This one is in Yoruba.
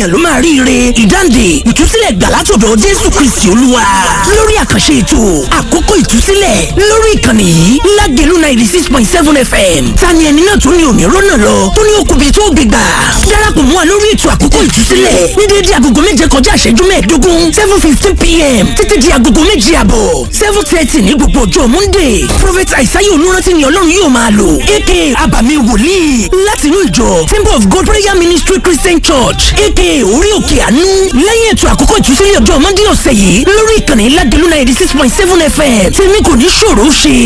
èèyàn ló máa ríire ìdáǹdè ìtúsílẹ̀ gbà látọ̀dọ̀ jésù kristi olúwa lórí àkànṣe ètò àkókò ìtúsílẹ̀ lórí ìkànnì yìí lágẹ̀lú ninety six point seven fm tani ẹni náà tó ní òní rọ́nà lọ tó ní okùnbi tó gbé gbà darapọ̀ mọ́ wa lórí ètò àkókò ìtúsílẹ̀ ní déédéé agogo méje kọjá ìṣẹ́jú mẹ́ẹ̀ẹ́dógún seven fifteen pm títí di agogo méje àbọ̀ seven thirty ní gbogbo ọjọ́ monday prophet aisaye olùrántí ni ọlọ́run yóò máa lò aka abàmì wòlíì láti inú ìjọ temple of god prayer ministry christian church aka orí òkè àánú lẹ́yìn ètò àkókò ìtúsílẹ̀ ọjọ́ monday ọ̀sẹ̀ yìí lórí ìkànnì lágẹ̀lú ninety six point seven fm tèmi kò ní ṣòro ṣe